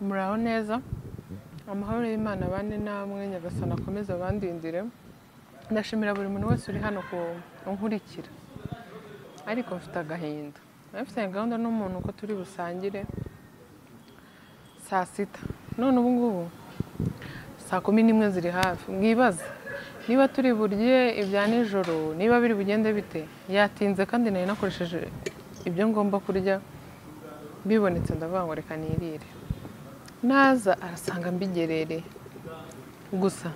muraho neza amahoro y'imana abane namwe nyagasana akomeze abandindire ndashimira buri muntu wese uri hano kunkurikira ariko mfite agahinda nabifitanye gahunda n'umuntu ko turi busangire saa sita none ubu ngubu saa kumi n'imwe ziri hafi mwibaze niba turi burye ibya nijoro niba biri bugende bite yatinze kandi nari nakoresheje ibyo ngomba kurya bibonetse ndavuga ngo reka nirire naza arasanga mbigerereye gusa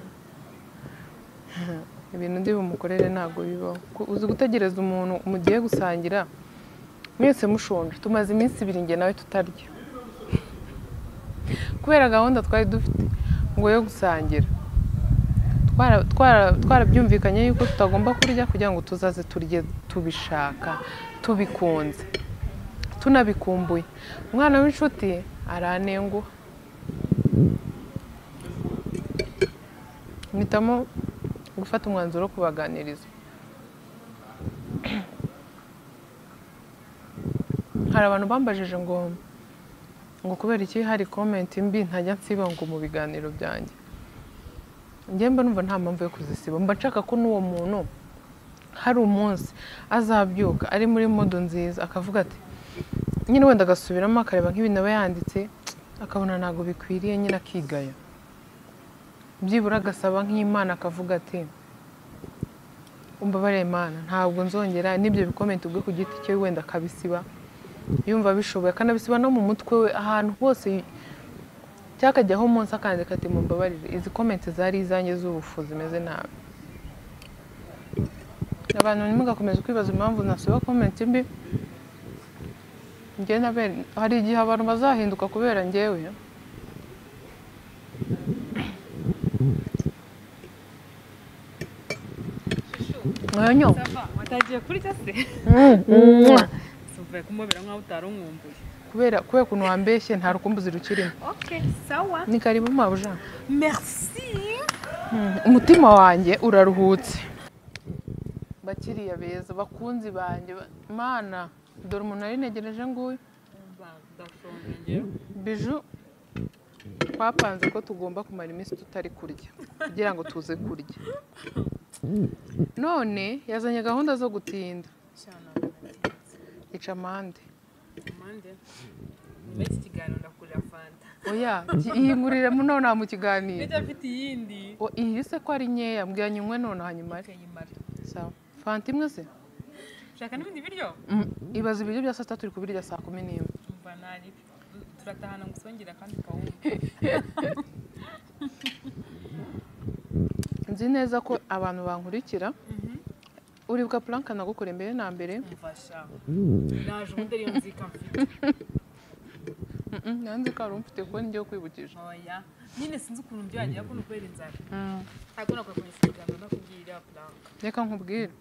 ibintu ndi bumukorere ntabwo bibaho Ku- uzi gutegereza umuntu mugiye gusangira mwese mushonje tumaze iminsi ibiri njye nawe tutarya kubera gahunda twari dufite ngo yo gusangira Twara- twara- twarabyumvikanye yuko tutagomba kurya kugira ngo tuzaze turye tubishaka tubikunze tunabikumbuye umwana w'inshuti aranenguha mpitamo gufata umwanzuro wo kubaganiriza hari abantu bambajije ngo ngo kubera iki hari komenti mbi ntajya nsiba ngo mu biganiro byanjye njye mba numva nta mpamvu yo kuzisiba mba nshaka ko n'uwo muntu hari umunsi azabyuka ari muri modo nziza akavuga ati nyine wenda agasubiramo akareba nk'ibintu aba yanditse akabona ntabwo bikwiriye nyine akigaya byibura agasaba nk'imana akavuga ati umbabarire imana ntabwo nzongera n'ibyo bikomenti ubwe ku giti cye wenda akabisiba yumva abishoboye akanabisiba no mu mutwe we ahantu hose cyangwa akajyaho umunsi akandika ati mumbabarire izi komenti zari izanjye z'ubufuzi zimeze nabi abantu ntimugakomeze kwibaza impamvu nasiba komenti mbi njye na bene hari igihe abantu bazahinduka kubera njyewe mwonyo watagiye kurya se si uvuye kumubera nk'aho utarumwumbuye kubera kubera ukuntu wambeshye nta rukumbuzi rukirimo okay sawa ni karibu mabuja merci umutima wanjye uraruhutse bakiriya beza bakunzi banjye ba- mana dore umuntu nari negereje nguyu biju twapanze ko tugomba kumara iminsi tutari kurya kugira ngo tuze kurya none yazanye gahunda zo gutinda ica amande nyuma y'iki kiganiro ndakurira fanta oya yingurire none aha mu kiganiro bijya mfite iyindi O, iyi se ko ari nkeya mbwira nywe none hanyuma ari sawa fanta imwe se ushaka n'ibindi biryo Mm, ibaze ibiryo bya saa sita turi kubirya saa kumi n'imwe mva nari turatahana ngo usongere akandi kawunga nzi neza ko abantu bankurikira uribuka puranka nagukoreye mbere na mbere mfasha naje ubundi ariyo nzika mfite Mm, mm, nanze ko hari umfite kuko njyewe kwibukije oya nyine sinzi ukuntu byo wagira kuno kubera inzara ariko nakora instagram ndakubwira iriya prank reka nkubwire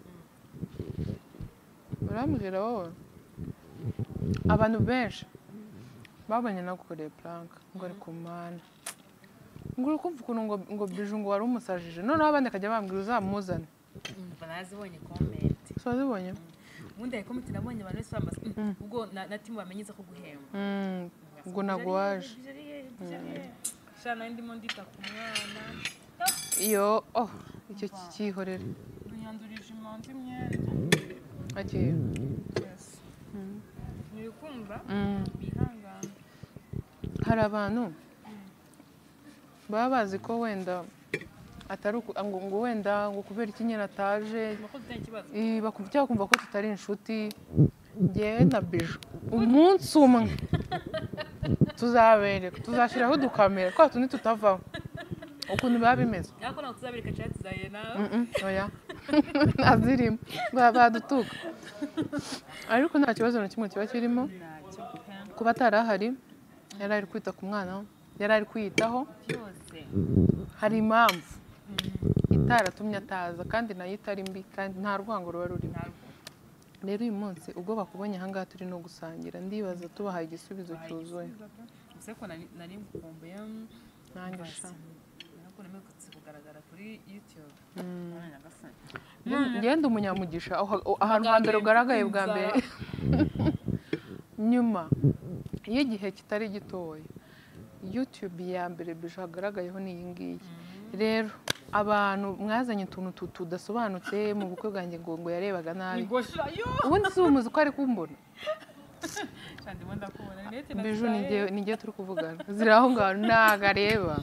urambwira wowe abantu benshi babonye nagukoreye puranka ngo ari ku mana ngo uri kumva ukuntu ngo ngo biju ngo wari umusajije noneho abandi akajya bambwira uzamuzane mva nazibonye comment so wazibonye ubundi hari komite nabonye abantu bose bambaza ubwo na- na timu bamenyeza ko guhemba Mm, ngo naguwaje sha nari ndimo ndita ku mwana iyo oh icyo kihorera unyandurije imanza imyenda agiye ntiri kumva Mm. bihangane hari abantu baba bazi ko wenda atari uku- ngo ngo wenda ngo kubera iki nyine ataje nuko dufite ikibazo eh, bakumva cyangwa bakumva ko tutari inshuti ngewe na biju umunsi umwe tuzabereka tuzashyiraho udukamera twa tundi tutavaho ukuntu biba bimeze ariko ntabwo tuzabireka cyangwa tuzaye nawe Mm-mm, oya ntazirimo Ba- badutuka ariko nta kibazo na kimwe kiba kirimo ntacyo pe kuba atari ahari yari ari kwita ku mwana yari ari kwiyitaho byose hari impamvu itaratumye ataza kandi nayo itari mbi kandi nta rwango ruba rurimo ntabwo rero uyu munsi ubwo bakubonye ahangaha turi no gusangira ndibaza tubahaye igisubizo cyuzuye gusa ko nari nari ngukumbuye nanjye sha ntabwo namekutse kugaragara kuri youtube None nyagasani. ngende umunyamugisha aho- aho- ahantu hambere ugaragaye bwa mbere nyuma y'igihe kitari gitoya youtube ya mbere bije hagaragayeho ni iyi ngiyi rero abantu mwazanye utuntu tu- tudasobanutse mu bukwe bwanjye ngo ngo yarebaga nabi Nigosha yo ubundi si umuzi ko ari kumbona kandi ubundi akubona rinete mbiju n'igihe turi kuvugana ziri aho ngaho ntago areba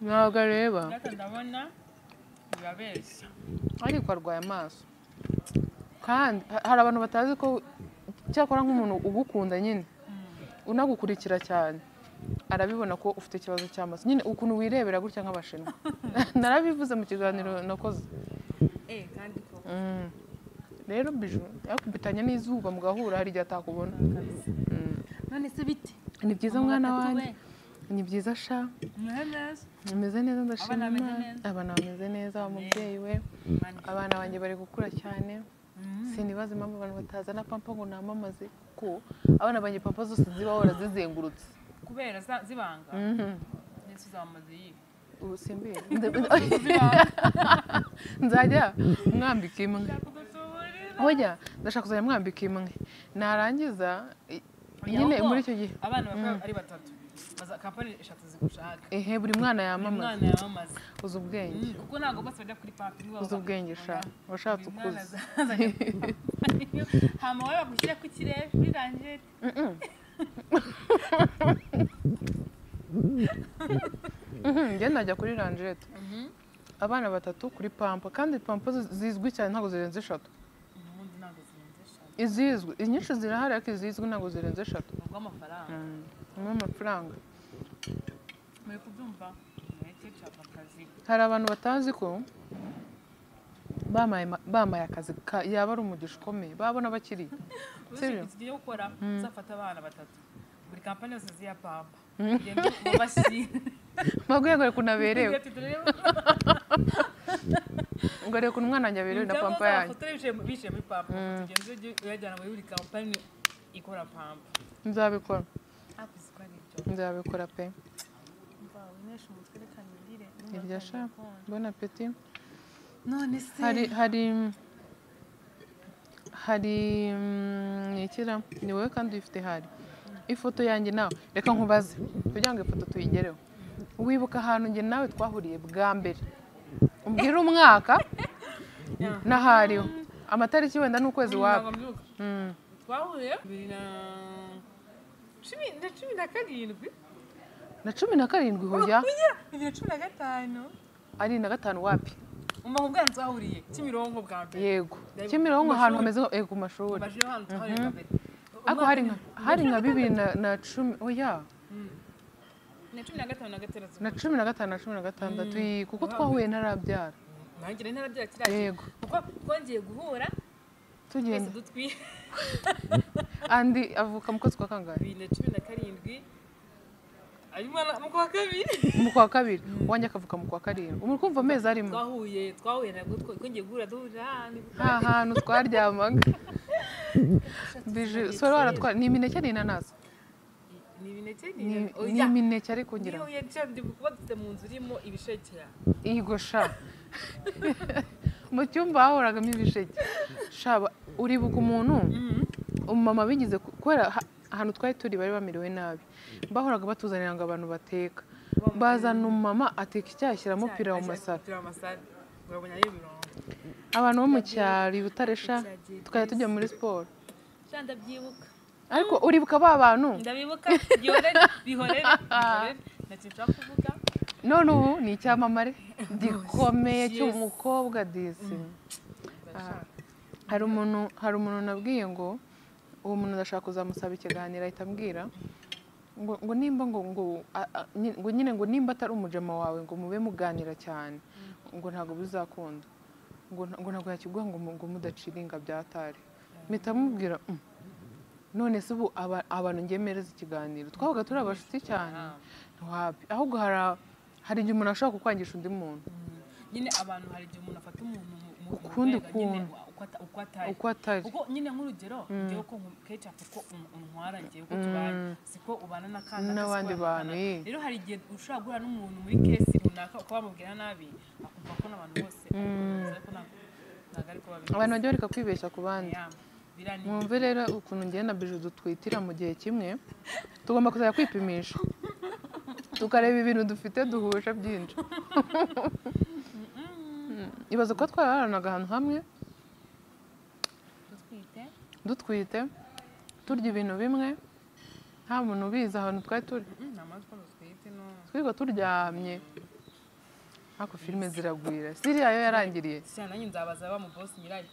ntago areba ndata ndabona birabeshya ariko arwaye amaso kandi ha- hari abantu batazi ko cyakora nk'umuntu ugukunda nyine unagukurikira cyane arabibona ko ufite ikibazo cy'amaso nyine ukuntu wirebera gutya nk'abashinwa narabivuze mu kiganiro nakoze eh kandi ko Mm. rero biju yakubitanya n'izuba mugahura hari igihe atakubona Mm. none se bite ni byiza mwana wanjye ni byiza sha mwemes umeze neza ndashima Abana bameze Imana. neza? abana bameze neza umubyeyi we abana banjye bari gukura cyane sinibaza impamvu abantu batazana pampa ngo namamaze ko abana banjye pampa zose ziba hora zizengurutse kubera za- zibanga Mhm. ndetse uzamaze yiba ubu simbizi nzajya mwambika imwe ojya ndashaka kuzajya mwambika imwe narangiza i- nyine muri icyo gihe abana bakora ari batatu Baza- kampani eshatu zigushaka ehe buri mwana buri yamamaza mwana yamamaze uzi ubwenge Mm, kuko ntabwo bose bajya kuri paki uzi ubwenge sha washatse ukuze hama wowe bagushyira ku kirere birangiye Mhm, njye najya kuri ranjete abana batatu kuri pampa kandi pampa zi- zizwi cyane ntabwo zirenze eshatu ubundi ntabwo zirenze eshatu izizwi inyinshi zirahari ariko izizwi ntabwo zirenze eshatu ni ubw'amafaranga ni amafaranga muri kubyumva mureke nshaka akazi hari abantu batazi ko bamaye ma- bamaye akazi ka- yaba ari umugisha ukomeye babona bakiri ubuze Seriyo? tugiye gukora uzafata abana batatu buri kampani yose ziya pampa ugenda ubashyire mbabwiye ngo reka unaberewe turebe ngo reka umwana wanjye aberewe na pampa yanjye abafotora bicaye mu- bicaye muri pampa tugenda ujye uyajyana muri buri kampani ikora pampa nzabikora hafi ziko ari ibyo nzabikora pe mvawe unesha umutwe reka nirire iryo sha mbona peti none se hari hari hari ikira ni wowe kandi uyifite hari ifoto yanjye nawe reka nkubaze kugira ngo ifoto tuyigereho wibuka ahantu njye nawe twahuriye bwa mbere umbwira umwaka n'ahariho amatariki wenda ni ukwezi waba mbyuka twahuye bibiri na cumi na cumi na karindwi na cumi na karindwi huya Oya, bibiri na cumi na gatanu ari na gatanu wapi umva ku bwana twahuriye kimironko bwa mbere yego kimironko ahantu hameze nka- eh, ku mashuri amajwi yo hano twahuriye bwa mbere ariko hari nka hari nka bibiri na na cumi oya na cumi na gatanu na gatandatu na cumi na gatanu na cumi na gatandatu iyi, kuko twahuye ntarabyara nanjye rero ntarabyara kiriya yego kuko twongeye guhura twese tugenda dutwiye andi avuka mu kwezi kwa kangahe bibiri na cumi na karindwi ari umwana mu kwa kabiri mu kwa kabiri uwanjye akavuka mu kwa karindwi umuntu kumva amezi arimo twahuye twahuye nabwo twa- twongeye guhura duhurira ahantu nta hantu twaryamaga bije sora waratwara ni imineke n'inanasi ni imineke ni ni oya. ni imineke ariko ngira ngo niyo yacanye ndi kuba dufite mu nzu irimo ibishekera Igo sha mu cyumba hahoragamo ibisheke shaba uribuka umuntu umumama bigize ku- kubera ha- ahantu twari turi bari bamerewe nabi bahoraga batuzanira ngo abantu bateka bazana umumama ateka icyayi ashyiramo pirawu masara pirawu masara urabona ari ibirungo abantu bo mu cyaro i Butare sha Byagiye tukajya tujya byiza. muri siporo sha ndabyibuka ariko uribuka ba bantu ndabibuka bihorere bihorere bihorere ntacyo nshaka kuvuga none ubu ni icyamamare gikomeye cy'umukobwa disi hari umuntu hari umuntu nabwiye ngo uwo muntu ndashaka kuzamusaba ikiganiro ahita ambwira ngo ngo nimba ngo ngo a- a- nyi- ngo nyine ngo nimba atari umujama wawe ngo mube muganira cyane ngo ntabwo bizakunda ngo nta- ngo ntabwo yakiguha ngo mu- ngo mudaciringa byatari mpita mubwira "Mm." none se ubu aba- abantu ngemereza ikiganiro twabaga turi abashuti cyane ntiwabi ahubwo hari a- hari igihe umuntu ashobora kukwangisha undi muntu nyine abantu hari igihe umuntu afata umuntu mu- mu- Ukundi mu rwego nyine kuntu. wa- uko ata- uko atari uko atari kuko nyine nk'urugero ngewe ko nku- kenshi apfa ko un- untwara ngewe ko tubanye siko ubana n'akana N'abandi siko ubana bantu, n'akana. eh. rero hari igihe ushobora guhura n'umuntu muri kesi runaka ukaba wamubwira nabi akumva ko n'abantu bose ariko ntabwo ntabwo ari ko babizi abantu bajya bareka kwibeshya ku bandi Ya, birani mwumve rero ukuntu ngenda biju dutwitira mu gihe kimwe tugomba kuzajya kwipimisha tukareba ibintu dufite duhuje byinshi ibaza ko twaraharanaga ahantu hamwe dutwite dutwite turya ibintu bimwe nta muntu ubizi ahantu twari turi Mm, nta mpamvu ko dutwite no twirirwa turyamye ariko filime ziragwira siriya yo yarangiriye siya nanjye nzabaza ba mu bosi nyirayo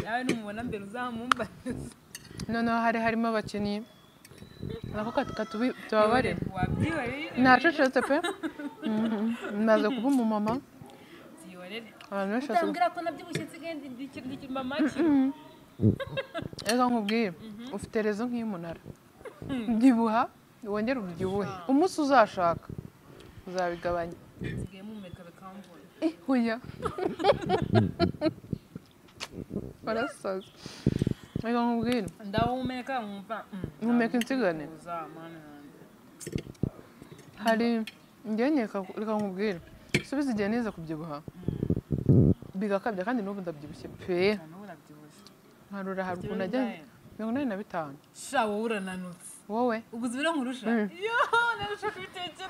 nawe numubona mbere uzamumbarize noneho hari harimo abakinnyi nako katubabare wabyihorere nacecetse pe maze kuba umumama byihorere abantu benshi basigaye- utambwira ko nabyibushye nsigaye ndikiri mama ki reka nkubwiye ufite rezo nk'iy'umunara byibuha wongere ubyibuhe umunsi uzashaka uzabigabanya nsigaye mumurika bikamvura Huya. Barasaza. Reka nkubwire. ndahumeka nkumva mm, Humeka insigane. ndabibuza, mana yanjye. Hari njye nyine reka- reka nkubwire. Subiza igihe nize kubyibuha. Bigakabya kandi n'ubu ndabyibushye pe. Nta n'ubu urabyibushye Nkarura hari Kiro ukuntu ajya bingahe? mirongo inani na bitanu. sha wowe urananutse Wowe uguze ibiro nkurusha yo narusha kubitekereza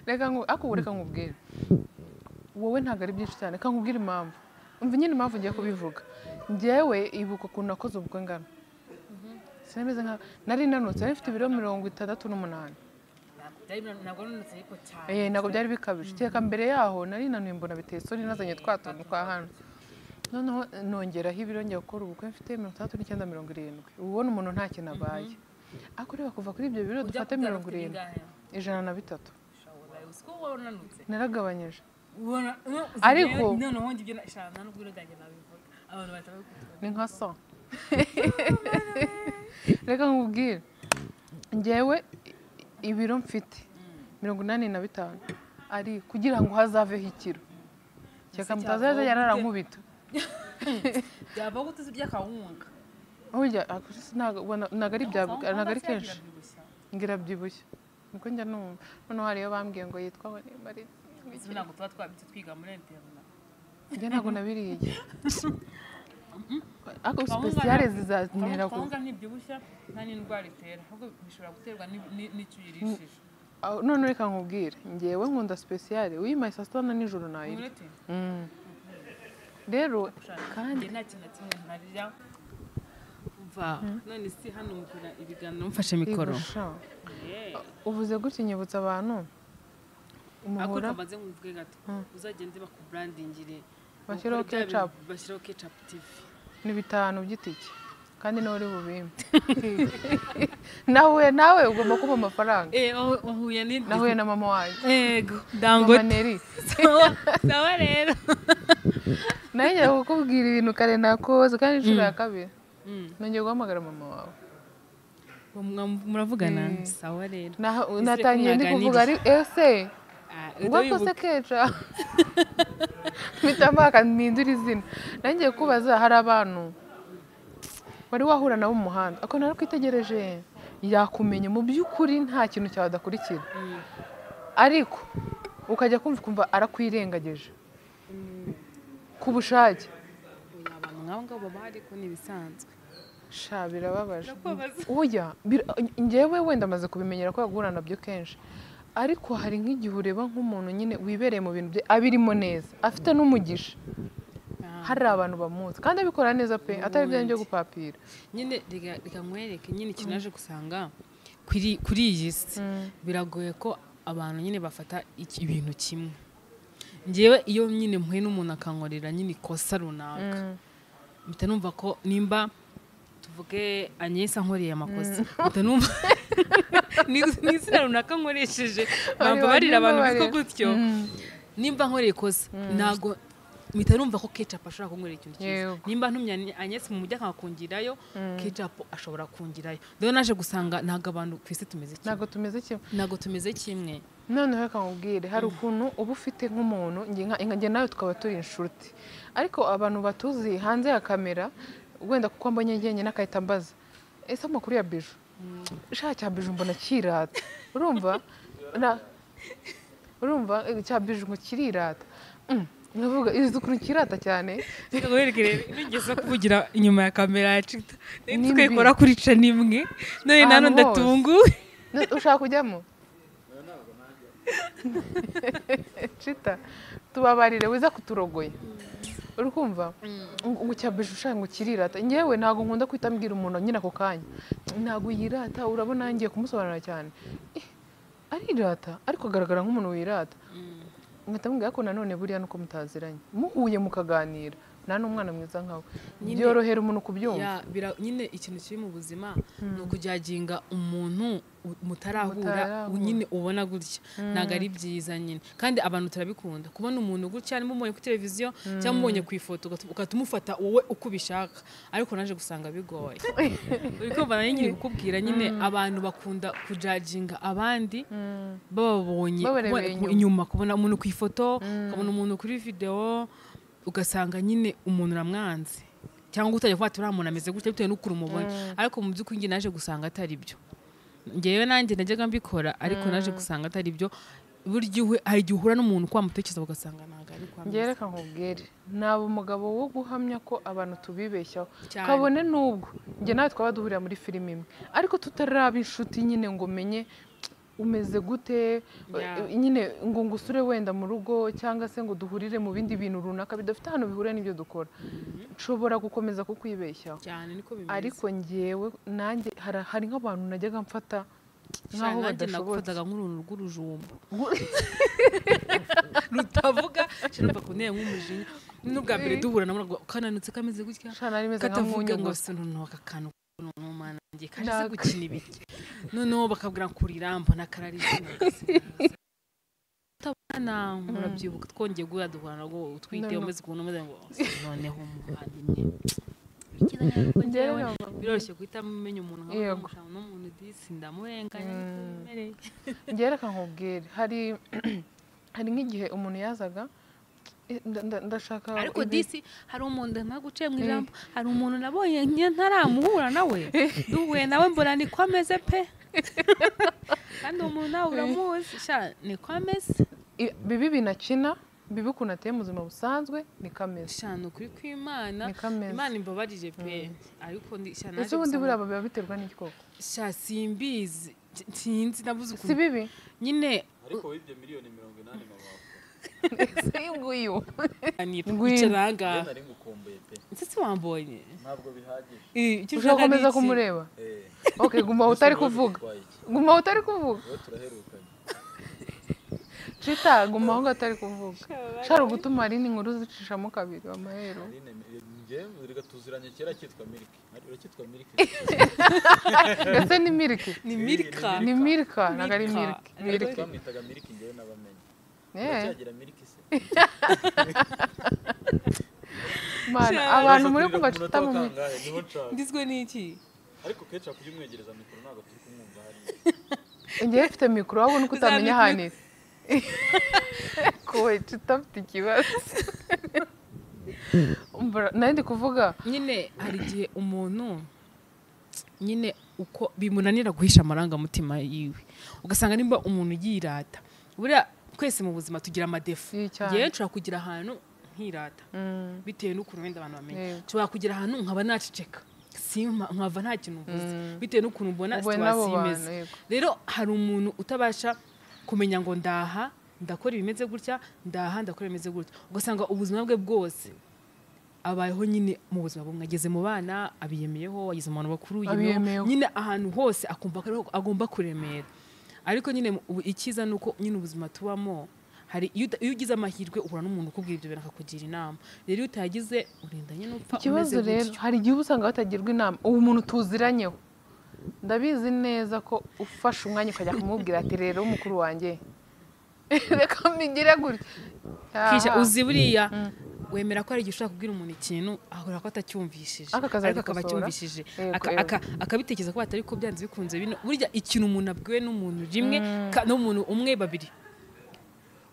reka nku- ariko ubu reka nkubwire. Wowe ntabwo ari byinshi cyane reka nkubwire impamvu. Umva nyine impamvu ngiye kubivuga. Njyewe ibuka ukuntu nakoze ubwo ngano. Sinameze nka nari nanutse nari mfite ibiro mirongo itandatu n'umunani. Ntabwo byari bina- ntabwo nanutse ariko cyane Eh, ntabwo byari bikabije teka mbere yaho nari nanuye mbona biteye isoni nazanye twa tuntu twa hano noneho eh, nongeraho ibiro njya gukora ubukwe mfite mirongo itandatu n'icyenda mirongo irindwi uba ubona umuntu nta kintu abaye ariko reba kuva kuri ibyo biro Ujya dufate kubyara mirongo ufite irindwi bingahe? ijana na bitatu Sha, wabaye uzi ko wowe unanutse naragabanyije ubona no, uzi Ariko- rero, noneho njye ibyo na- sha nta n'ubwo ibiro byanjye nabivuga abantu batabikutwa ni nka so reka nkubwire ngewe i- ibiro mfite mirongo inani na bitanu ari kugira ngo hazaveho ikiro reka mutazaza yararankubita byava ko tuzi by'akawunga burya akenshi ntabwo ubona- ntabwo ari bya ntabwo ari kenshi ngirabyibushye niko njya numva noneho hariyo bambwiye ngo yitwa Bonemare izina ngo tuba twabitse twiga muri internet njye ntabwo nabiriye ariko Kawunga sipesiyale nta- zizantera ku kawunga ntibyibushya nta n'indwara itera ahubwo bishobora guterwa ni- ni- n'icyo uyirishije Aho- none reka nkubwire ngewe nkunda sipesiyale uyimaye saa sita na nijoro nayirya urete Mm. rero kandi kandi nta kintu na kimwe ntarya umva none si hano mugura ibiganiro mfashe mikoro igusha uvuze gutya unyibutsa abantu ako umuhora kamaze nkumvuge gato uzagende bakuburandingire Bashyiraho Ukore bya ketchup. bintu bashyiraho ketchup tv ni bitanu by'itike kandi nawe uri bubimpe nawe nawe ugomba kuba amafaranga eh aho uhuye ni nahuye na mama wanjye ego mama dangote neri sawa rero nawe njya kukubwira ibintu kare nakoze kandi inshuro ya kabiri nongeye guhamagara mama wawe muravugana sawa rero Naha- Ese natangiye ndi kuvuga ari ese ngo kose keca mpita mpaka mpindura izina nangiye kubaza hari abantu wari wahura nabo mu muhanda ako narakwitegereje yakumenye mu by'ukuri nta kintu cyawe adakurikira ariko ukajya kumva ukumva arakwirengageje ku bushake abantu nk'abo ngabo baba ariko ni ibisanzwe sha birababaje Birakubabaza. oya bira- njyewe wenda amaze kubimenyera ko yagura nabyo kenshi ariko hari nk'igihe ureba nk'umuntu nyine wibereye mu bintu bye abirimo neza afite n'umugisha hari abantu bamuzi kandi abikora neza pe atari ibyo byo gupapira nyine reka reka nkwereke nyine ikintu naje gusanga kuri kuri iyi si biragoye ko abantu nyine bafata iki- ibintu kimwe ngewe iyo nyine mpuye n'umuntu akankorera nyine ikosa runaka mpita numva ko nimba tuvuge anyesa ankoreye amakosa mpita numva ni ni izina runaka nkoresheje bamba barira abantu bitwa gutyo nimba nkoreye ikosa ntago mpita numva ko ketchup ashobora kunkorera ikintu cyiza Yego. nimba ntumye Anye- anyesi mu mujyi akakungirayo ketchup ashobora kungirayo rero naje gusanga ntago abantu ku isi tumeze kimwe ntabwo tumeze kimwe ntago tumeze kimwe noneho reka nkubwire hari ukuntu uba ufite nk'umuntu nge- nka- nge nawe tukaba turi inshuti ariko abantu batuzi hanze ya kamera wenda kuko mbonye njyenyine akahita ambaza ese amakuru ya biju sha cya biju mbona kirata urumva na- urumva eh, cya biju ngo kirirata Mm, ndavuga izi ukuntu kirata cyane reka nkwereke rero nigeze kuvugira inyuma ya kamera ya cita Ni mbi. twekora kuri ca nimwe none Ahantu nano hose. ndatunguwe ushaka kujyamo cita tubabarire wiza kuturogoya uri kumva ngo ucyabeje ushaka ngo kirirata ngewe ntabwo nkunda guhita mbwira umuntu nyine ako kanya ntabwo yirata urabona ngiye kumusobanurira cyane Eh, arirata ariko agaragara nk'umuntu wirata nkahita mubwira ko nanone buriya nuko mutaziranye muhuye mukaganira nta n'umwana mwiza nkawe Nyine- byorohera umuntu kubyumva Ya, bira- nyine ikintu kiri mu buzima ni ukujyaginga umuntu u- mutarahura Mutarahura. u- nyine ubona gutya ntabwo ari byiza nyine kandi abantu turabikunda kubona umuntu gutya niba umubonye kuri televiziyo cyangwa umubonye ku ifoto ugahita- ugahita umufata wowe uko ubishaka ariko naje gusanga bigoye uri kumva nayo nyine kukubwira nyine abantu bakunda kujaginga abandi bababonye Babarebeye kubona- ku- inyuma. inyuma kubona umuntu ku ifoto ukabona umuntu kuri videwo ugasanga nyine umuntu uramwanze cyangwa utajya kuba uriya muntu ameze gutya bitewe n'ukuntu umubona ariko mu by'ukuri njye naje gusanga atari byo ngewe nanjye najyaga mbikora ariko naje gusanga atari byo burya uhe- hari igihe uhura n'umuntu uko wamutekereza ugasanga ntabwo ari kwa mwiza. ngereka nkubwire naba umugabo wo guhamya ko abantu tubibeshyaho Cyane. kabone n'ubwo njye nawe twaba duhurira muri filime imwe ariko tutaraba inshuti nyine ngo menye umeze gute Yeah. eh, nyine ngo ngusure wenda mu rugo cyangwa se ngo duhurire mu bindi bintu runaka bidafite ahantu bihuriye n'ibyo dukora nshobora gukomeza kukwibeshyaho cyane niko bimeze ariko ngewe nanjye hari- hari nk'abantu najyaga mfata cyane nk'aho nanjye badashobotse nagufataga nk'uruntu rw'urujumba rutavuga shanumva ku ntebe nk'umujinya n'ubwa mbere duhura nabonaga kananutse kameze gutya Shana rimeze nka katavuga ngo mwunyunguzi. se noneho aka kantu n'umwana ngiye kaje Nako. gukina ibiki noneho bakabwira ngo kurirambo n'akararizo utabona murabyibuka twongeye guhura duhura nabwo utwite No, no. umeze ukuntu umeze ngo se noneho umuvandimwe Ikiza nyarwo njyewe, Ngewe- biroroshye guhita mumenya umuntu nka Yego. mushaka n'umuntu disi ndamurenganya niko bimereye. ngereka nkubwire hari hari nk'igihe umuntu yazaga "Eh, nda- nda- ndashaka ariko ibi." disi hari umuntu nta guciye mu ijambo hari umuntu nabonye nke ntaramuhura nawe duhuye nawe mbona niko ameze pe kandi uwo muntu nawe uramuzi sha niko ameze I- bibi binakina bibi ukuntu ateye mu buzima busanzwe ni kameze sha ni ukuri kw'imana Niko ameze. imana imbabarire pe ariko ndi sha ese naje ubundi gusanga- buriya biba biterwa n'iki koko sha simbizi sinzi nabuze si ukuntu bibi nyine ariko wibye miliyoni mirongo inani mama wawe si nguyu Ngwino. wicara ahangaha rero nari ngukumbuye pe ese si wambonye ntabwo bihagije Eh, icyo ushaka ni uzakomeza iki? kumureba Eh, ok guma aho utari kuvuga dutwaye iki? guma aho utari kuvuga Wowe turaherukanye cita guma aho ngaho utari kuvuga ushobora gutuma hari n'inkuru zicishamo kabiri amahero Aline, eh, njye reka tuziranye kera cyitwa miliki ariko cyitwa miliki ndetse ni miliki ni milika Ni ni milika ntabwo ari Milka. miliki ariko miliki twamwitaga miliki njyewe n'abamenye Eh. uracyagira miliki se Mana, Cyane. abantu muri Uzaturira ku kumva cita munota mu mi- wakangahe? niho nshaka ndizwe n'iki ariko kenshi wakujya umwegereza mikoro ntabwo turi kumwumva hariya ngewe mfite mikoro wabona uko utamenya Uzamenya ahantu iri kowe cita mfite ikibazo Umbura- nari ndi kuvuga nyine hari igihe umuntu nyine uko bimunanira guhisha amarangamutima yiwe ugasanga nimba umuntu yirata buriya twese mu buzima tugira amadefu Iyi cyane. yewe nshobora kugira ahantu nkirata Mm, bitewe n'ukuntu wenda abantu bamenya Yego. nshobora kugira ahantu nkaba naceceka simpa nkava nta kintu mvuze bitewe n'ukuntu mbona Ubona abo situwasiyo bantu, imeze yego. rero hari umuntu utabasha kumenya ngo ndaha ndakora ibimeze gutya ndaha ndakora ibimeze gutya ugasanga ubuzima bwe bwose abayeho nyine mu buzima bumwe ageze mu bana abiyemeyeho ageze mu bantu bakuru yiyemeyeho. Abiyemeyeho. nyine ahantu hose akumva ko ariho agomba kuremera ariko nyine mu- ubu icyiza ni uko nyine ubuzima tubamo hari iyo uta- iyo ugize amahirwe uhura n'umuntu ukubwira ibyo bintu akakugira inama rero iyo utayagize urinda nyine upfa ikibazo umeze rero gutyo. hari igihe uba usanga batagirwa inama uwo muntu tuziranyeho ndabizi neza ko ufashe umwanya ukajya kumubwira ati rero mukuru wanjye reka mbigire gutya kisha Aha. uzi buriya wemera ko hari igihe ushobora kubwira umuntu ikintu ahora ko atacyumvishije Ariko akazagikosora. ariko akaba acyumvishije Yego, Aka- yego. aka- akabitekereza ko batari ko byanze bikunze bino burya ikintu umuntu abwiwe n'umuntu rimwe ka- n'umuntu umwe babiri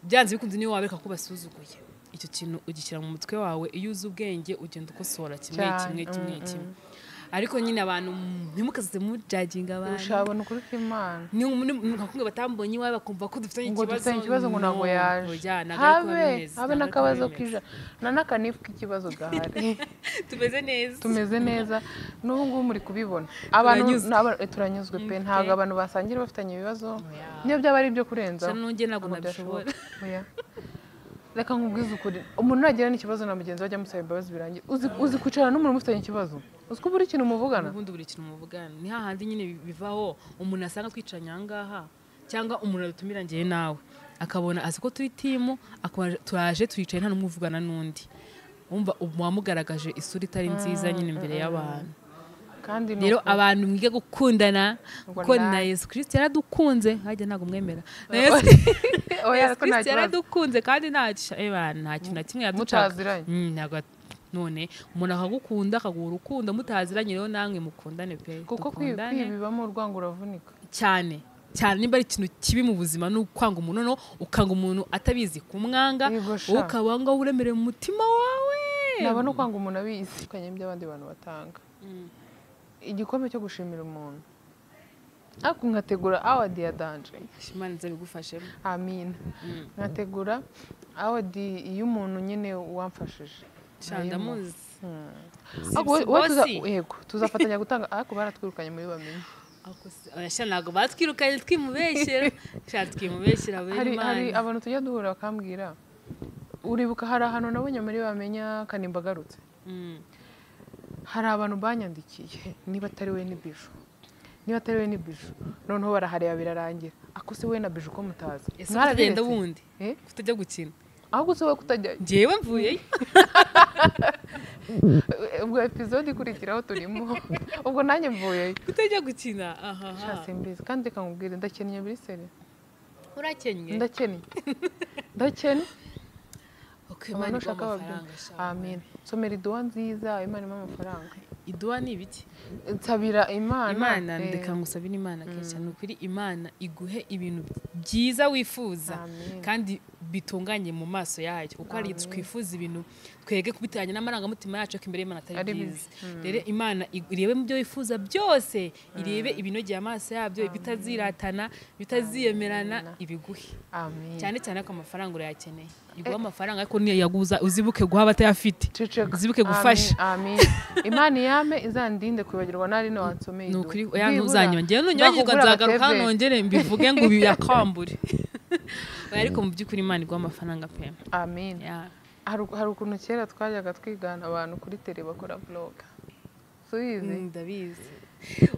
byanze bikunze niyo wabereka ko basuzuguye icyo kintu ugishyira mu mutwe wawe iyo uzi ubwenge ugenda ukosora kimwe Cyane, kimwe kimwe mm, kimwe ariko nyine abantu mm, ntimukaze mujaginga abantu ushabona ukuri kw'imana ni nkakumwe batambonye iwawe bakumva ko dufitanye ngo dufitanye ikibazo ngo ntabwo yaje habe habe habe n'akabazo k'ijana na n'akanifu k'ikibazo gahari tumeze neza tumeze neza n'ubu ngubu muri kubibona abantu Turanyuzwe. n'aba- eh, turanyuzwe pe Mm, ntabwo pe. abantu basangira bafitanye ibibazo Oya. niyo byaba ari ibyo kurenza Gusa nujye ntabwo ntabwo nabishobora. byashoboka. Oya. reka nkubwize ukuri umuntu nagira n'ikibazo na mugenzi we ajya amusaba imbabazi birangira Uzi- uzi kwicarana n'umuntu mufitanye ikibazo uzi ko buri kintu muvugana ubundi buri kintu muvugana ni hahandi nyine bivaho umuntu asanga twicaranye aha ngaha cyangwa umuntu adutumira ngewe nawe akabona azi ko turi timu akaba turaje twicaye nta n'umwe uvugana n'undi wumva ubu wamugaragaje isura itari nziza nyine imbere y'abantu kandi ni rero uko- abantu mwige gukundana Ngo kuko na nawe. yesu kirisiti yaradukunze hajya ntabwo mwemera na yesu oya Yesu ariko nta kirisiti kibazo yaradukunze kandi nta gisha- eh, bana, nta kintu na kimwe yaducaka mutaziranye Mm, ntabwo at- none umuntu akagukunda akaguha urukundo mutaziranye rero namwe mukundane pe kuko kwi- dukundane. kwibibamo urwango uravunika cyane cyane niba ari ikintu kibi mu buzima ni ukwanga umuntu noneho ukanga umuntu atabizi kumwanga Yego sha. wowe ukaba ngo uremereye mu mutima wawe nabona ukwanga umuntu abizi kanye by'abandi bantu batanga igikombe cyo gushimira umuntu ariko nkategura awadi ya danje imana iza bigufashemo amina nkategura awadi y'umuntu nyine wamfashije cyane ndamuzi Ariko we- we tuza- bosi. yego tuzafatanya gutanga ariko baratwirukanye muri bamenye Ako si- oya, sha ntabwo batwirukanye twimubeshyera sha twimubeshyira bene hari hari imana abantu tujya duhura bakambwira uribuka hari ahantu nabonye muri bamenya kanimba agarutse Mm. hari abantu banyandikiye niba atari we ni bijou niba atari we ni bijou noneho barahareba birarangira ako se we na bijou ko mutazi ese kutagenda Mwarabiretse? wundi Eh? kutajya gukina ahubwo se we kutajya njyewe mvuyeyo ubwo episode ikurikiraho turimo ubwo nanjye mvuyeyo kutajya gukina ahaha shasi mbizi kandi reka nkubwire ndakennye biri seri urakennye ndakennye ndakennye okay, abantu imana iguha ushaka amafaranga babyumva sha. amen somera iduwa nziza imana impa amafaranga iduha ni ibiki nsabira imana imana eh, ndeka ngusabire imana kenshi ni ukuri imana iguhe ibintu byiza wifuza Amen. kandi bitunganye mu maso yayo kuko hari igihe twifuza ibintu twege kubitanye n'amarangamutima yacu ko imbere y'imana atari Ari bibi. byiza rero imana igu- irebe mu byo wifuza byose irebe ibinogeye amaso yabyo ibitaziratana bitaziyemerana ibiguhe amen cyane cyane ko amafaranga urayakeneye iguhe amafaranga ariko niyaguza uzibuke guha abatayafite Ceceka. uzibuke gufasha Amin, amin. imana yame izandinde kwibagirwa ntari nwansomeye ni iduha. ukuri oya Byibura, ntuzanyongera nunyagirwa nzakugura nzagaruka agatebe. nongere mbivuge ngo biyakambure oya ariko mu by'ukuri imana iguha amafaranga pe amin Ya. hari hari ukuntu kera twajyaga twigana abantu kuri tere bakora vloga subize Mm, ndabizi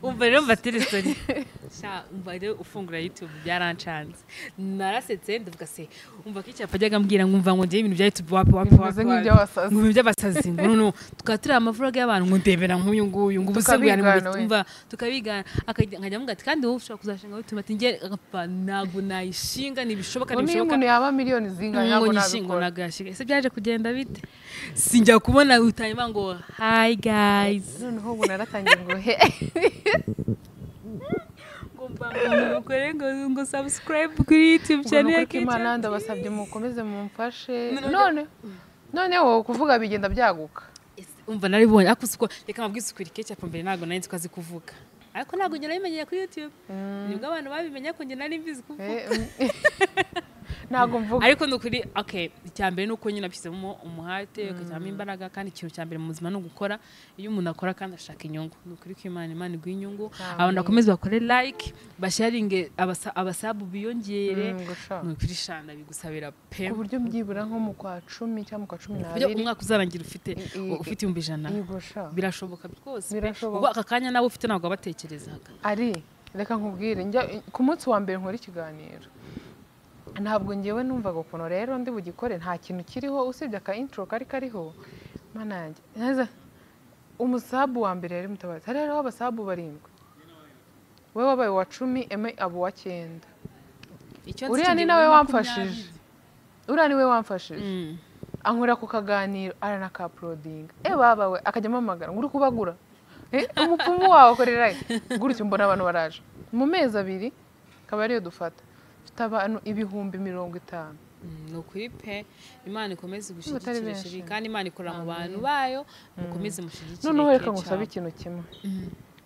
umva rero mva telefone sha umva rero ufungura youtube byarancanze narasetse ndavuga se umva ko icyapa ajyaga ambwira ngo umva ngo njyewe ibintu bya youtube wapi wapi Bimeze wapi nk'iby'abasazi. ngo ibintu by'abasazi ngo no no tukaba turi amavlog y'abantu ngo ndebera nk'uyu nguyu ngo ubusibwirane Tukabigana, we. umva tukabigana akajya- nkajya amuga ati kandi wowe ushobora kuzashinga youtube ati njye agapfa ntabwo nayishinga ntibishoboka ngo niyo ntibishoboka umuntu yaba miliyoni ngo zingana ntabwo nyishingo nabikora nagashyiga ese byaje kugenda bite sinjya kubona utanyuma ngo hi guys noneho ubu naratangiye ngo he ngo mbangane umugore ngo ngo subscribe kuri youtube ngo channel ni ya ukuri imana Kitchen. ndabasabye mukomeze mumfashe None- none noneho kuvuga bigenda byaguka Ese, umva naribonye ariko uzi ko reka mabwize ukuri keke apo mbere ntabwo nari nzi ko azi kuvuga ariko ntabwo njye nabimenyeye kuri youtube nibwo abantu babimenya ko njye nari mbizi kuvuga Eh, mm. ntabwo mvuga ariko ni ukuri okay icya mbere ni uko nyine abishyizemo umuhate ugashyiramo imbaraga kandi ikintu cya mbere mu buzima ni ugukora iyo umuntu akora kandi ashaka inyungu ni ukuri ko imana imana iguha inyungu Amen. abantu bakomeze bakore like basharinge abasa- abasabu biyongere Mm, ngo sha. ni ukuri shanda bigusabira pe ku buryo byibura nko mu kwa cumi cyangwa mu kwa cumi Buryo n'abiri umwaka uzarangira ufite i- ufite ibihumbi ijana yigosha birashoboka rwose Birashoboka. ubwo aka kanya nawe ufite ntabwo wabatekerezaga ari reka nkubwire njya ku munsi wa mbere nkora ikiganiro ntabwo ngewe numvaga ukuntu rero ndi bugikore nta kintu kiriho usibye aka intro kari kariho mana yanjye neza umusabu wa mbere yari mutabazi hari hariho abasabu barindwi wowe wabaye uwa cumi eme abo uwa cyenda icyo uriya ni nawe wamfashije uriya ni we wamfashije anywera ku kaganiro aranakapurodinga e baba we akajya amamagara ngo uri kubagura Eh, umupfumu wawe akorera he? gutyo mbona abantu baraje mu mezi abiri akaba ariyo dufata dufite abantu ibihumbi mirongo itanu ni ukuri pe imana ikomeze batari igushyigikire benshi. sheri kandi imana ikorera mu bantu bayo mukomeze mushyigikire noneho reka Kecha. ngusabe ikintu kimwe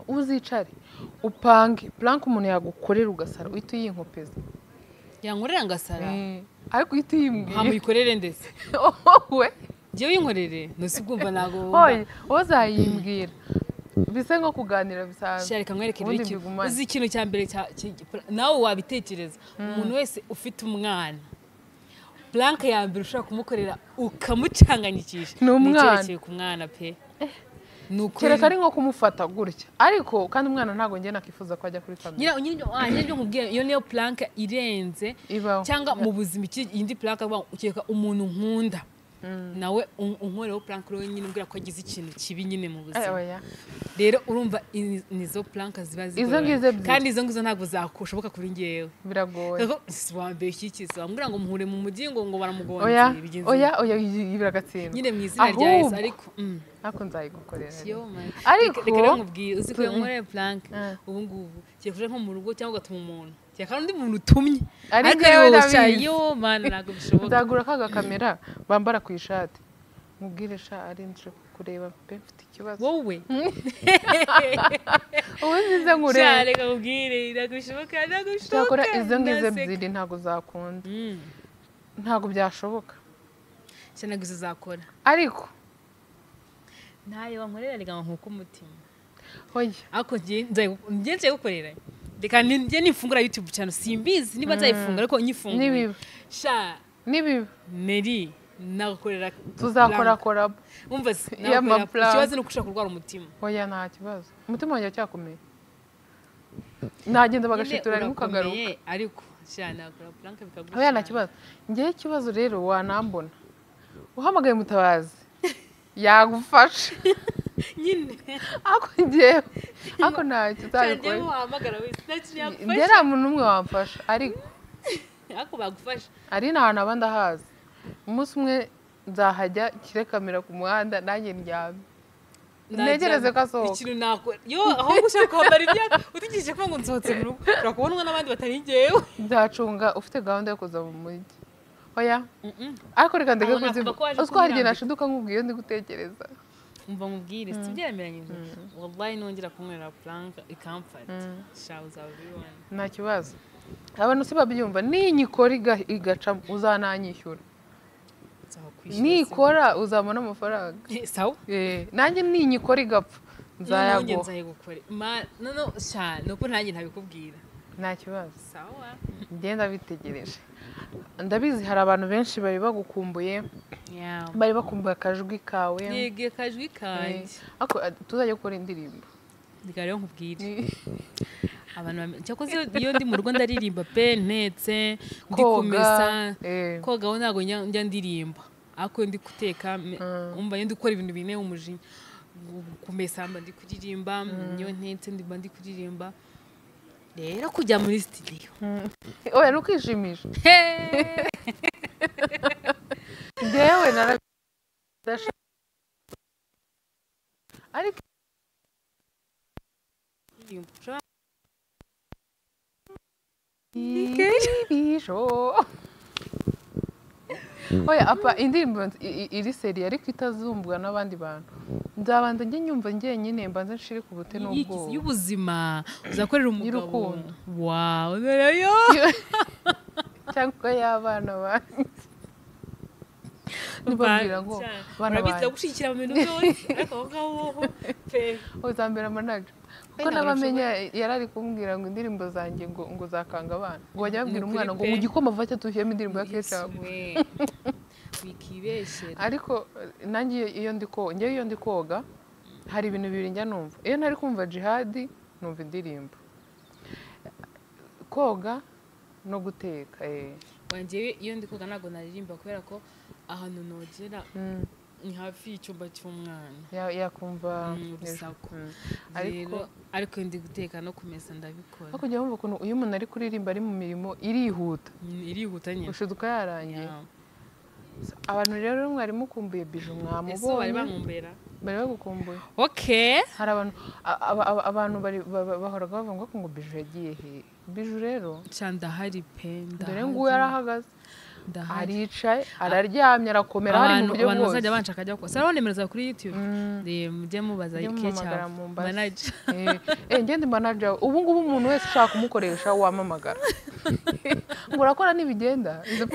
uzicare upange puranke umuntu yagukorera ugasara uhita uyinkopeza yankorera ngasara Eh, ariko uhita uyimbwiye hamuyikorere ndetse wowe njyewe uyinkorere ntusi ubwumva ntabwo wowe uzayimbwira bise nko kuganira bisanzwe Shari kamwereke ubundi rero ikintu. mbigumane. uzi ikintu cya mbere cya- ki- ki- nawe wabitekereza umuntu wese ufite umwana blanke ya mbere ushobora kumukorera ukamucanganyikisha Ni umwana. icyerekeye ku mwana pe ni ukuri kereka ari nko kumufata gutya ariko kandi umwana ntabwo njye nakifuza ko ajya kuri kamera nyira nyiribyo ah, nyiribyo nkubwiye iyo niyo planke irenze ibaho cyangwa mu buzima iki- iyindi planke avuga ngo ukeka umuntu nkunda nawe un- unkoreho planke rero nyine umbwira ko agize ikintu kibi nyine mu Ay, buzima oya. rero urumva i- nizo planke ziba ngizo zigoranye ebyiri. kandi izo ngizo ntabwo zashoboka kuri ngewe biragoye Koko si wa mbere ushyikiza bamubwira ngo muhure mu mujyi ngo ngo oya baramugongeye bigenze oya oya yibira agatsindwa nyine mu izina rya Yesu Ahubwo. ariko mm, ariko nzayigukorera rero. yo man. Ariko- Reka- reka rero nkubwire uzi ko iyo Mm. nkoreye planke Mm. ubu ngubu kiye kuja nko mu rugo cyangwa ugatuma umuntu kiye kandi undi muntu utumye Ari ariko njyewe yo ndabizi. sha yo man ntabwo bishoboka nzagura ka gakamera bambara ku ishati mubwire sha ari nje kureba pe mfite ikibazo wowe ubu nzize sha nkureba reka nkubwire ntabwo bishoboka ntabwo bishoboka cyakora izo ngizo ndaseka. ebyiri ntabwo zakunda Mm. ntabwo byashoboka sha ntabwo izo zakora ariko ntayo wankorera reka nkuko umutima oya ariko njye nzayi- njye nzagukorera reka ni- njye nifungura youtube cyane simbizi niba nzayifungura ariko nyifunguye nibiba sha nibiba meri nagukorera tuzakorakora umva se Y'ama nagukorera- plan. ikibazo ni uko ushaka kurwara umutima oya nta kibazo umutima wanjye wacyakomeye nagenda bagashitura rimwe ukagaruka Nyine urakomeye, ariko sha nagukora plank bikagushira oya nta kibazo ngewe ikibazo rero wanambona uhamagaye umutabazi yagufasha nyine ariko ngewe ariko ntacyo cyane uzabikora wahamagara wese ntacyo njye yakufasha nta muntu n'umwe wamfasha ariko ariko bagufasha ari nta hantu abandi ahazi umunsi umwe nzahajya nshyire kamera ku muhanda nanjye ndyame Ntegereze ko asohoka. ikintu nakora yo ahubwo ushaka kwambara ibyapa utegereje ko ngo nsohotse mu rugo ushobora kubonwa n'abandi batari njyewe nzacunga ufite gahunda yo kuza mu mujyi oya Mm-mm. ariko reka ndeke Aho nakumva kuzivuga ko waje uziko hari igihe kumwambika. nashiduka nkubwiye ndi gutekereza umva nkubwire si ibyemeranyije wallahi nongera kunywera planka ikamfata sha uzaba ubibona nta kibazo abantu si babyumva ninyikora iga- igacamo uzananyishyura nikora uzabona amafaranga sawa Eh, nanjye ninyikora igapfa noneho njye nzayaguha nzayigukore ma no no sha nuko nanjye ntabikubwira nta kibazo sawa ngenda bitegereje ndabizi hari abantu benshi bari bagukumbuye yawe bari bakumbuye akajwi kawe yegeye akajwi Eh, kanjye ariko, eh, tuzajya gukora indirimbo reka rero nkubwire Ni- abantu bamenye cyakoze iyo ndi mu rugo ndaririmba pe ntetse ndi kumesa koga eh, kogaho ntabwo njya njya ndirimba ariko iyo ndi guteka me- umva iyo ndi gukora ibintu binteye umujinya Gu- kumesa mba ndi kuririmba iyo ntetse ndi- mba ndi kuririmba rero kujya muri sitidiyo oya ni ukwishimisha ngewe narabidasha ariko ibisho oya apa indirimbo i- i- iri seri ariko itazumbwa n'abandi bantu nzabanza njye nyumva njyenyine mbanze nshire ku bute Iyi- n'ubwoba y'ubuzima uzakorera umugabo Y'urukundo. wawe rero cyangwa y'abana banjye ntibabwira ngo abana urabizi banjye ndagushyigikira mu bintu byose ariko aho ngaho woho pe uzambera amanaga kuko ntabwo nabamenya yari ari kumbwira ngo indirimbo zanjye ngo ngo zakanga abana ngo bajya babwira Ni umwana ngo ukuri mu pe. gikoma vake dushyiremo indirimbo ya kecapu Yewe, wikibeshyera ariko eh, nanjye iyo- iyo ndi koga njyewe iyo ndi koga hari ibintu bibiri njya numva iyo ntari kumva jihadi numva indirimbo koga no guteka eh. wanjyewe iyo ndi koga ntabwo naririmba kubera ko ahantu nogera Mm, ni hafi y'icyumba cy'umwana ya- yakumva Mm, hejuru. urusaku Mm. rero ariko ariko iyo ndi guteka no kumesa ndabikora ariko ujya wumva ukuntu iyo umuntu ari kuririmba ari mu mirimo irihuta Mm, irihuta nyine gushiduka yarangiye Yeah. abantu rero mwari mukumbuye bije ese bari mwamubonye bankumbera bari bagukumbuye okay hari abantu a- aba- aba- abantu bari- ba- ba- bahoraga bavuga ko ngo biju yagiye he biju rero cyane ndahari pe dore ndahari. nguyu yarahagaze ndahari aricaye araryamye arakomera hari mu abantu buryo abantu bwose bazajya banshaka ajya kose hariho nimero zawe kuri yutube Mm. Reba, mujye mubaza Mujye ike mumpamagara cyawe mumbaze. manager Eh, eh, ngende manager we. ubu ngubu umuntu wese ushaka kumukoresha wamamagara ngo urakora n'ibigenda Izo-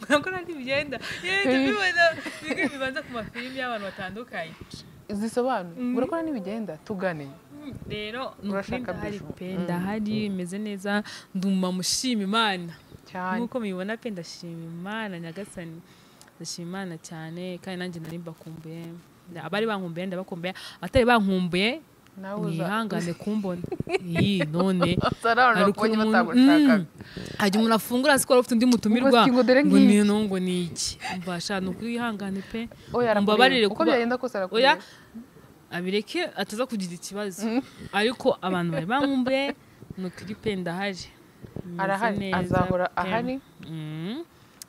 nkakora ntibigenda yenda bibona bimwe bibanza ku mafilimi y'abantu batandukanye zisobanura ngo urakora n'ibigenda tugane Mm, rero nukuri Urashaka ndahari bishu. pe ndahari meze neza nduma mushima imana cyane nk'uko mubibona pe ndashima imana nyagasani ndashima imana cyane kandi nanjye nari mbakumbuye Nda- abari bankumbuye ndabakumbuye abatari bankumbuye nawe uza mwihangane kumbona iyi none uzarabona hari ukuntu bakubonye umuntu- batagushakaga Mm. hajya umuntu afungura siko ufite undi mutumirwa Ubwo si ngo dore ngo ngiki. ni no ngo ni iki mbasha ni ukwihangane pe oya arakureba mbabarire uko kuba- byagenda kose arakureba oya abireke ataza kugira ikibazo ariko abantu bari bankumbuye ni ukuri pe ndahari Meze arahari neza azahora pe. ahari Mm.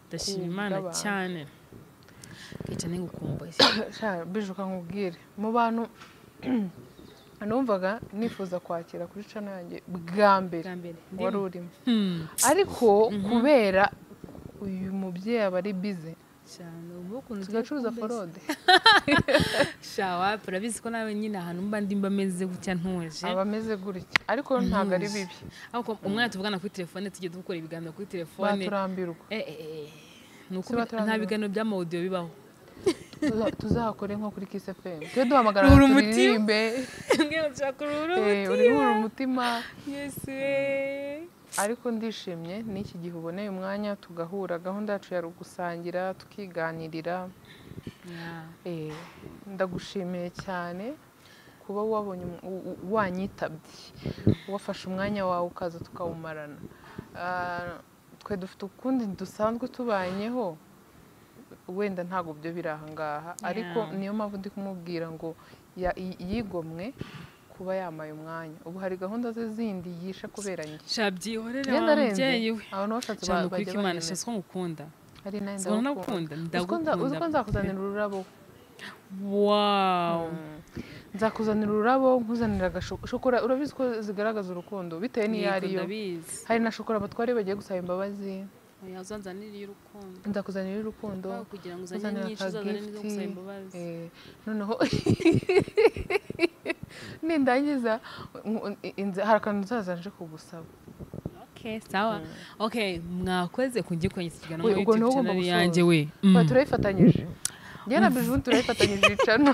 ndashima Ku imana bw'abantu. cyane kicane ngukumbuye Sha, bije ukangubwire mu bantu numvaga nifuza kwakira kuri cano yanjye bwa mbere bwa mbere wari urimo Hmm, ariko kubera uyu mubyeyi aba ari bize cyane ubu ukuntu tugacuruza turi kumbe- forode shawa turabizi ko nawe nyine ahantu mba ndi mba meze gutya ntuje aba ameze gutya ariko yo ntabwo ari bibi ariko umwana tuvugana kuri telefone tujye dukora ibiganiro kuri telefone baturambirwa Eh, eh, eh. Ni uko Si baturambirwa. nta biganiro by'amawudiyo bibaho Tuza- tuzakore nko kuri kiss fm tujye duhamagara Ruhura umutima. turirimbe Mwe mushakura Eh, uruhu urihura umutima Yes, we. ariko ndishimye n'iki gihe uboneye umwanya tugahura gahunda yacu yari ugusangira tukiganirira Yeah. Eh, ndagushimiye cyane kuba wabonye umu- u- u- wanyitabye wafashe umwanya wawe ukaza tukawumarana Ah, twe dufite ukundi dusanzwe tubanyeho wenda ntabwo byo biri ahangaha ariko Yeah. niyo mpamvu ndi kumubwira ngo ya- yi- yigomwe kuba yamaye umwanya ubu hari gahunda ze zindi yishe kubera njye sha byihorere Njye wa ndarenze mubyeyi we abantu bashatse ba- cyane bajya ukuri imana bahemera. sha ko ngukunda hari nayo siko ndagukunda. nagukunda Uzi ko nza- uzi ko nzakuzanira ururabo wow nzakuzanira ururabo nkuzanira agashokora urabizi ko zigaragaza urukundo bitewe n'iyo Yego, ariyo ndabizi hari na shokora abatwari bagiye gusaba imbabazi oya uzanzanire iy'urukundo nzakuzanira urukundo Kubera kugira ngo uzane uzanira nyinshi uzazane n'izo akagifti, gusaba imbabazi eh, noneho nindangiza ngu- inza- hari akantu nzaza nje kugusaba okay sawa okay mwakoze kungi kwenye ikiganiro Oya, muri ubwo youtube nawe channel ugomba gusoza. yanjye we Oya, Mm. turayifatanyije njye na bijuni turayifatanyije icana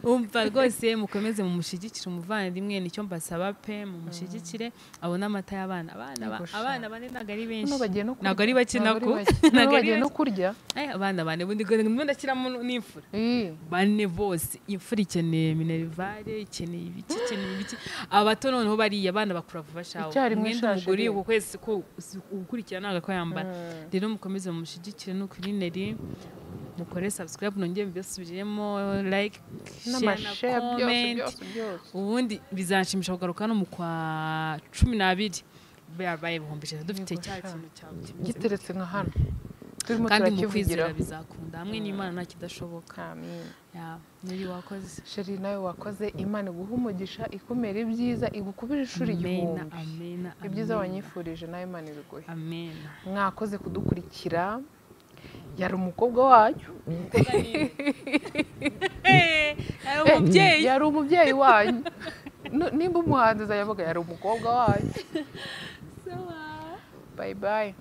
umva rwose mukomeze mumushyigikire umuvandimwe nicyo mbasaba pe mumushyigikire abone amata y'abana abana ba- Yego, sha. abana bane ntabwo ari benshi Noneho bagiye no kurya ntabwo ari bake Ntabwo ari nako bake. Noneho ntabwo ari bagiye no bake. kurya Eh, abana bane bundi ngo ndashyiramo n'imfura Ii, bane bose imfura ikeneye minerivare ikeneye ibiki ikeneye ibiki abato noneho bariya abana bakura vuba shawe Icyarimwe umwenda shashi umugore rero. uku kwezi ko ukurikira ntabwo ko yambara Mm. rero mukomeze mumushyigikire no kuri neri mukore subscribe nongere mbisubiremo like share n'amashare na byose comment byose byose ubundi bizanshimisha kugaruka no mu kwa cumi n'abiri babaye ibihumbi ijana dufite Yego, cya sha. kintu cyawe giteretse nka hano turimo kandi mu kwizera turakivugiraho bizakunda hamwe n'imana nta kidashoboka amen Ya, neri wakoze sheri nawe wakoze imana iguha umugisha ikumere ibyiza igukubire inshuro igihumbi amena ibyiza amena, wanyifurije nawe imana ibiguhe amena mwakoze kudukurikira yari umukobwa wanyu ari Eh, umubyeyi yari umubyeyi wanyu Nu- nimba umuhanzi azayavuga yari umukobwa wanyu sawa bayi bayi